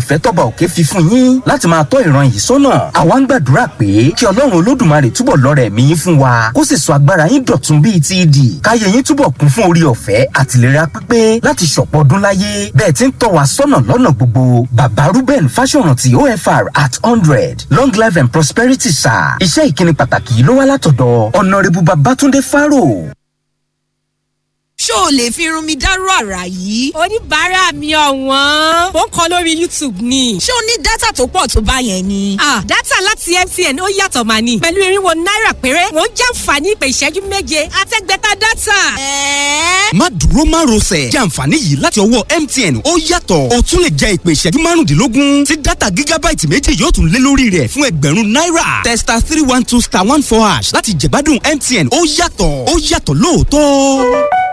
ìfẹ́ tọ́ba òkè fi fún yín láti máa tọ́ ìran yìí sọ́nà àwa ń gbàdúrà pé kí ọlọ́run olódùmarè túbọ̀ lọ́rẹ̀ ẹ̀mí yín fún wa kó sì sọ agbára yín dọ̀tun bíi ti ìdì káyé yín túbọ̀ kún fún orí ọ̀fẹ́ àtìlera pípé láti ṣọ̀pọ̀ ọdún láyé bẹ́ẹ̀ ti ń tọ́ wa sọ́nà lọ́nà gbogbo bàbá Ruben Fáṣọ̀rántì OFR at hundred long life and prosperity sir iṣẹ́ ìkíni pàtàkì yìí ló wá látọ̀dọ̀ ọ̀nàrẹ́bù Babátúndé Fáró. ṣó o lè fi irun mi dárú àrà yìí. oníbàárà mi ọ̀wọ́n ó ń kọ lórí youtube ni. ṣé o ní dátà tó pọ̀ tó bá yẹn ni. ah dátà láti mtn ó yàtọ̀ mà ní. pẹ̀lú irinwó náírà péré wọ́n jàǹfààní ìpè ìṣẹ́jú méje àtẹ́gbẹ́ta dátà. ẹ̀ẹ́. má dúró má rọsẹ̀ jẹ́ àǹfààní yìí láti ọwọ́ MTN ó yàtọ̀ o tún lè jẹ ìpè ìṣẹ́jú márùndínlógún tí dátà gígábáìtì méjì yóò tún lé lórí rẹ̀ fún ẹgbẹ̀rún náírà testa three one two star one four hash láti jẹ̀gbádùn MTN ó yàtọ̀ ó yàtọ̀ lóòótọ́.